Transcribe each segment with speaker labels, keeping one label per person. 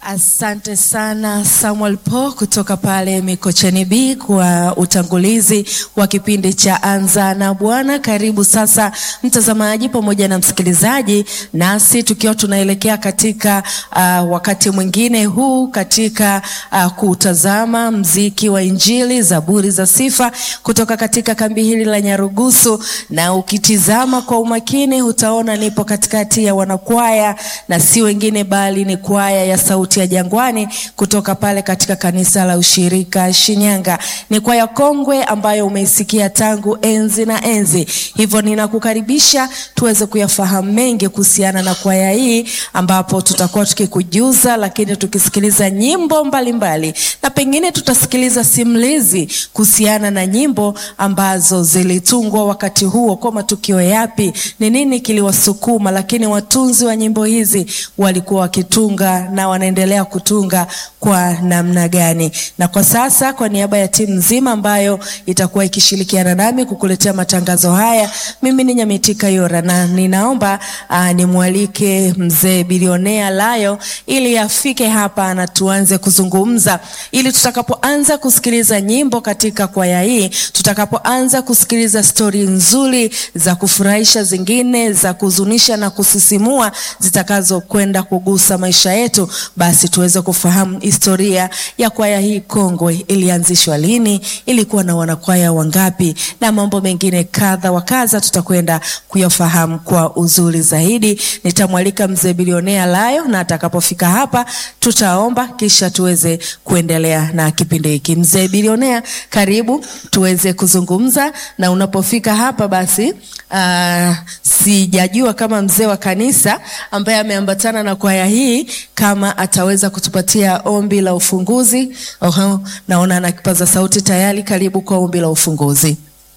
Speaker 1: Asante sana Samuel Po kutoka pale Mikocheni B kwa utangulizi wa kipindi cha Anza na Bwana. Karibu sasa mtazamaji pamoja na msikilizaji, nasi tukiwa tunaelekea katika uh, wakati mwingine huu katika uh, kutazama mziki wa Injili, zaburi za sifa kutoka katika kambi hili la Nyarugusu, na ukitizama kwa umakini utaona nipo katikati ya wanakwaya na si wengine bali ni kwaya ya Sauti ya Jangwani kutoka pale katika kanisa la Ushirika Shinyanga. Ni kwaya kongwe ambayo umeisikia tangu enzi na enzi, hivyo ninakukaribisha tuweze kuyafahamu mengi kuhusiana na kwaya hii, ambapo tutakuwa tukikujuza, lakini tukisikiliza nyimbo mbalimbali mbali. Na pengine tutasikiliza simulizi kuhusiana na nyimbo ambazo zilitungwa wakati huo, kwa matukio yapi, ni nini kiliwasukuma, lakini watunzi wa nyimbo hizi walikuwa wakitunga na wanaendelea kutunga kwa namna gani. Na kwa sasa, kwa niaba ya timu nzima ambayo itakuwa ikishirikiana nami kukuletea matangazo haya, mimi ni Nyamitika Yora na ninaomba uh, nimwalike mzee bilionea Layo ili afike hapa na tuanze kuzungumza, ili tutakapoanza kusikiliza nyimbo katika kwaya hii, tutakapoanza kusikiliza stori nzuri za kufurahisha, zingine za kuhuzunisha na kusisimua, zitakazokwenda kugusa maisha yetu, basi tuweze kufahamu historia ya kwaya hii kongwe. Ilianzishwa lini? Ilikuwa na wanakwaya wangapi? Na mambo mengine kadha wa kadha tutakwenda kuyafahamu kwa uzuri zaidi. Nitamwalika mzee bilionea Layo, na atakapofika hapa tutaomba, kisha tuweze kuendelea na kipindi hiki. Mzee bilionea, karibu tuweze kuzungumza, na unapofika hapa basi uh, sijajua kama mzee wa kanisa ambaye ameambatana na kwaya hii kama ataweza kutupatia ombi la ufunguzi. Oho, naona ana kipaza sauti tayari. Karibu kwa ombi la ufunguzi.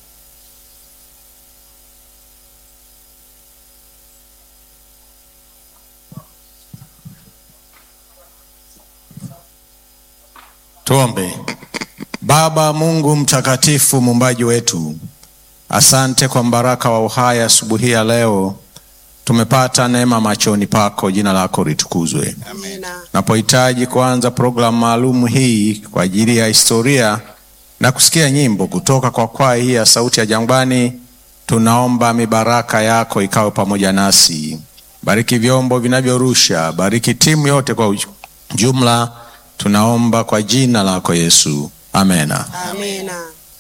Speaker 2: Tuombe. Baba Mungu mtakatifu, muumbaji wetu, asante kwa mbaraka wa uhai asubuhi ya leo tumepata neema machoni pako, jina lako litukuzwe. Napohitaji kuanza programu maalum hii kwa ajili ya historia na kusikia nyimbo kutoka kwa kwaya hii ya Sauti ya Jangwani, tunaomba mibaraka yako ikawe pamoja nasi. Bariki vyombo vinavyorusha, bariki timu yote kwa jumla, tunaomba kwa jina lako Yesu, amena,
Speaker 3: amena.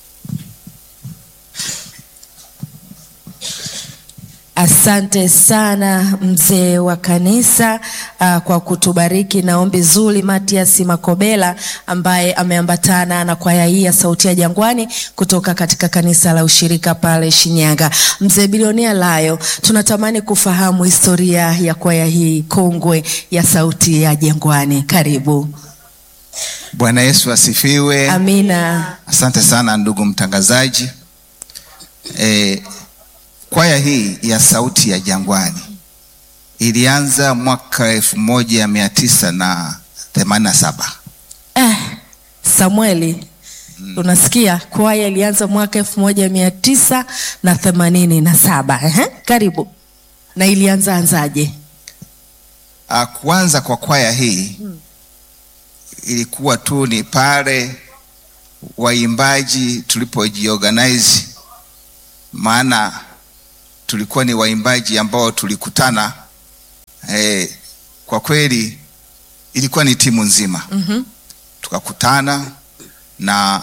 Speaker 1: Asante sana mzee wa kanisa uh, kwa kutubariki na ombi zuri. Matias Makobela ambaye ameambatana na kwaya hii ya Sauti ya Jangwani kutoka katika kanisa la Ushirika pale Shinyanga. Mzee bilionea Layo, tunatamani kufahamu historia ya kwaya hii kongwe ya Sauti ya Jangwani. Karibu.
Speaker 4: Bwana Yesu asifiwe.
Speaker 1: Amina.
Speaker 4: Asante sana ndugu mtangazaji. E, kwaya hii ya Sauti ya Jangwani ilianza mwaka elfu moja mia tisa na themanini na saba.
Speaker 1: Eh, Samueli, mm. Unasikia, kwaya ilianza mwaka elfu moja mia tisa na themanini na saba. Ehe, karibu. Na ilianza anzaje?
Speaker 4: Kuanza kwa kwaya hii hmm, ilikuwa tu ni pale waimbaji tulipojiorganize, maana tulikuwa ni waimbaji ambao tulikutana eh, kwa kweli ilikuwa ni timu nzima
Speaker 1: mm -hmm.
Speaker 4: Tukakutana na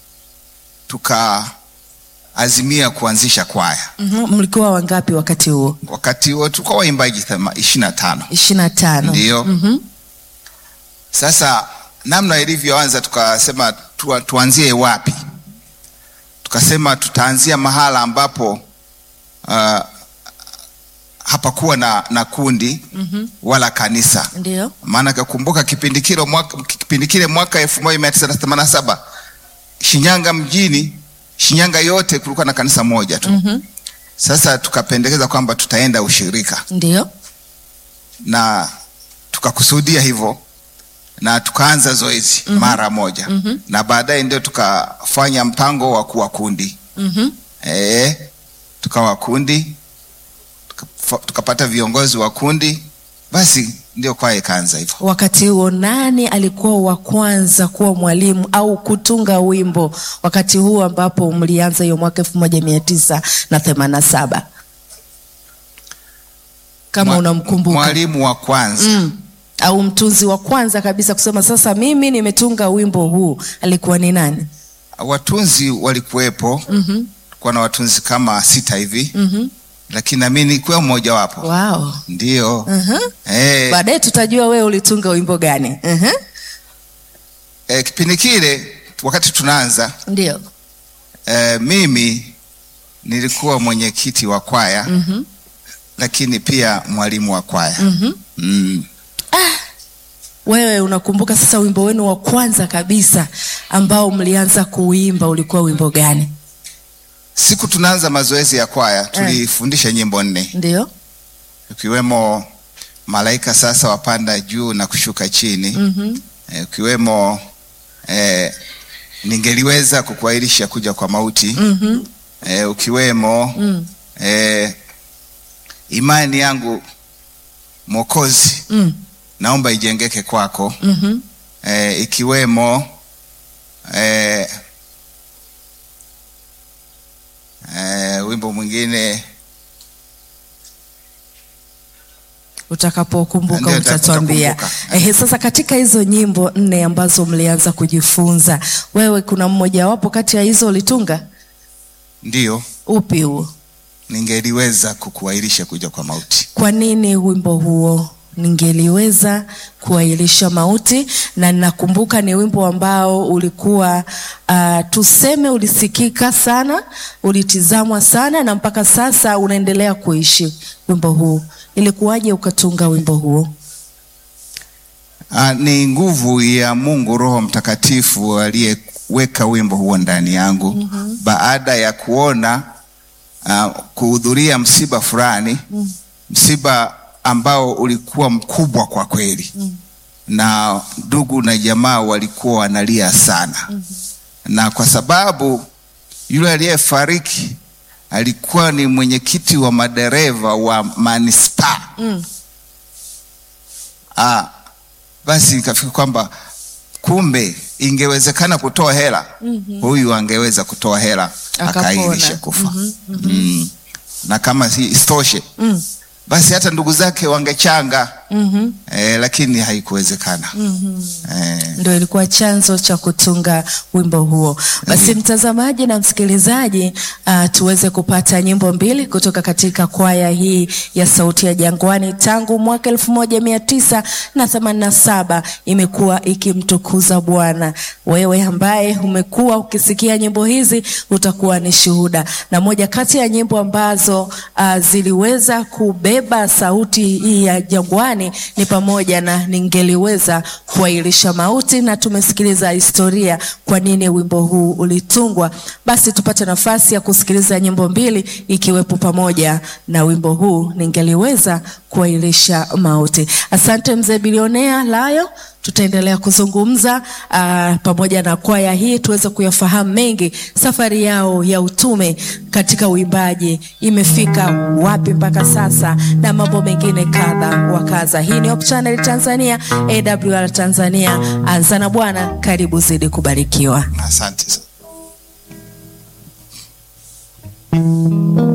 Speaker 4: tukaazimia kuanzisha kwaya
Speaker 1: mm -hmm. Mlikuwa wangapi wakati huo?
Speaker 4: Wakati huo tulikuwa waimbaji ishirini na tano
Speaker 1: ishirini na tano
Speaker 4: ndio.
Speaker 1: mm -hmm.
Speaker 4: Sasa namna ilivyoanza tukasema tu, tuanzie wapi? Tukasema tutaanzia mahala ambapo Uh, hapakuwa na, na kundi
Speaker 1: mm -hmm.
Speaker 4: wala kanisa.
Speaker 1: Ndio
Speaker 4: maana kakumbuka kipindi kile mwaka, kipindi kile mwaka elfu moja mia tisa na themanini na saba Shinyanga mjini, Shinyanga yote kulikuwa na kanisa moja tu
Speaker 1: mm -hmm.
Speaker 4: Sasa tukapendekeza kwamba tutaenda ushirika,
Speaker 1: ndio
Speaker 4: na tukakusudia hivyo na tukaanza zoezi mm -hmm. mara moja
Speaker 1: mm -hmm.
Speaker 4: na baadaye ndio tukafanya mpango wa kuwa kundi
Speaker 1: mm -hmm.
Speaker 4: eh tukawa kundi tukapata viongozi wa kundi, basi ndio kwaya ikaanza hivyo.
Speaker 1: Wakati huo nani alikuwa wa kwanza kuwa mwalimu au kutunga wimbo wakati huo ambapo mlianza hiyo mwaka elfu moja mia tisa na themanini na saba kama
Speaker 4: Mwa-
Speaker 1: unamkumbuka
Speaker 4: Mwalimu wa kwanza
Speaker 1: mm. au mtunzi wa kwanza kabisa kusema sasa mimi nimetunga wimbo huu alikuwa ni nani?
Speaker 4: watunzi walikuwepo,
Speaker 1: mm
Speaker 4: kuwa na watunzi kama sita hivi,
Speaker 1: -hmm.
Speaker 4: lakini nami nilikuwa mmoja wapo.
Speaker 1: Wow.
Speaker 4: Ndio
Speaker 1: uh
Speaker 4: eh,
Speaker 1: Baadaye tutajua wewe ulitunga wimbo gani. uh
Speaker 4: eh, kipindi kile wakati tunaanza
Speaker 1: Ndio.
Speaker 4: eh, mimi nilikuwa mwenyekiti wa kwaya
Speaker 1: mm
Speaker 4: lakini pia mwalimu wa kwaya
Speaker 1: -hmm.
Speaker 4: mm.
Speaker 1: Wewe unakumbuka sasa wimbo wenu wa kwanza kabisa ambao mlianza kuimba ulikuwa wimbo gani?
Speaker 4: Siku tunaanza mazoezi ya kwaya tulifundisha nyimbo nne
Speaker 1: Ndio.
Speaker 4: ikiwemo malaika sasa wapanda juu na kushuka chini
Speaker 1: mm
Speaker 4: eh, ukiwemo eh, ningeliweza kukuahirisha kuja kwa mauti
Speaker 1: -hmm.
Speaker 4: eh, ukiwemo
Speaker 1: mm
Speaker 4: eh, imani yangu Mwokozi
Speaker 1: mm
Speaker 4: naomba ijengeke kwako
Speaker 1: -hmm.
Speaker 4: eh, ikiwemo eh, eh, wimbo mwingine
Speaker 1: Utakapokumbuka
Speaker 4: Ndio,
Speaker 1: utatuambia.
Speaker 4: nitakumbuka.
Speaker 1: Ehe, sasa katika hizo nyimbo nne ambazo mlianza kujifunza, wewe kuna mmojawapo kati ya hizo ulitunga?
Speaker 4: ndiyo
Speaker 1: Upi huo?
Speaker 4: ningeliweza kukuahirisha kuja kwa mauti.
Speaker 1: Kwa nini wimbo huo ningeliweza kuahirisha mauti? Na ninakumbuka ni wimbo ambao ulikuwa uh, tuseme ulisikika sana, ulitizamwa sana, na mpaka sasa unaendelea kuishi wimbo huu. Ilikuwaje ukatunga wimbo huo?
Speaker 4: Ah, ni nguvu ya Mungu Roho Mtakatifu aliyeweka wimbo huo ndani yangu baada ya kuona ah, kuhudhuria msiba fulani msiba ambao ulikuwa mkubwa kwa kweli na ndugu na jamaa walikuwa wanalia sana na kwa sababu yule aliyefariki alikuwa ni mwenyekiti wa madereva wa manispaa
Speaker 1: Mm.
Speaker 4: Ah, basi nikafikiri kwamba kumbe ingewezekana kutoa hela huyu angeweza kutoa hela
Speaker 1: Akapona.
Speaker 4: akairisha kufa mm. na kama si isitoshe
Speaker 1: Mm.
Speaker 4: basi hata ndugu zake wangechanga
Speaker 1: Mhm.
Speaker 4: eh, lakini haikuwezekana eh,
Speaker 1: Ndio ilikuwa chanzo cha kutunga wimbo huo. Basi mtazamaji na msikilizaji, uh, tuweze kupata nyimbo mbili kutoka katika kwaya hii ya Sauti ya Jangwani. Tangu mwaka elfu moja mia tisa na themanini na saba imekuwa ikimtukuza Bwana. Wewe ambaye umekuwa ukisikia nyimbo hizi utakuwa ni shuhuda, na moja kati ya nyimbo ambazo uh, ziliweza kubeba sauti hii ya jangwani ni pamoja na ningeliweza kuahirisha mauti, na tumesikiliza historia kwa nini wimbo huu ulitungwa. Basi tupate nafasi ya kusikiliza nyimbo mbili, ikiwepo pamoja na wimbo huu ningeliweza kuahirisha mauti. Asante mzee bilionea Layo, tutaendelea kuzungumza aa, pamoja na kwaya hii tuweze kuyafahamu mengi, safari yao ya utume katika uimbaji imefika wapi mpaka sasa, na mambo mengine kadha wa kadha. Hii ni Hope Channel Tanzania, AWR Tanzania. Anza na Bwana, karibu zidi kubarikiwa.
Speaker 4: asante sana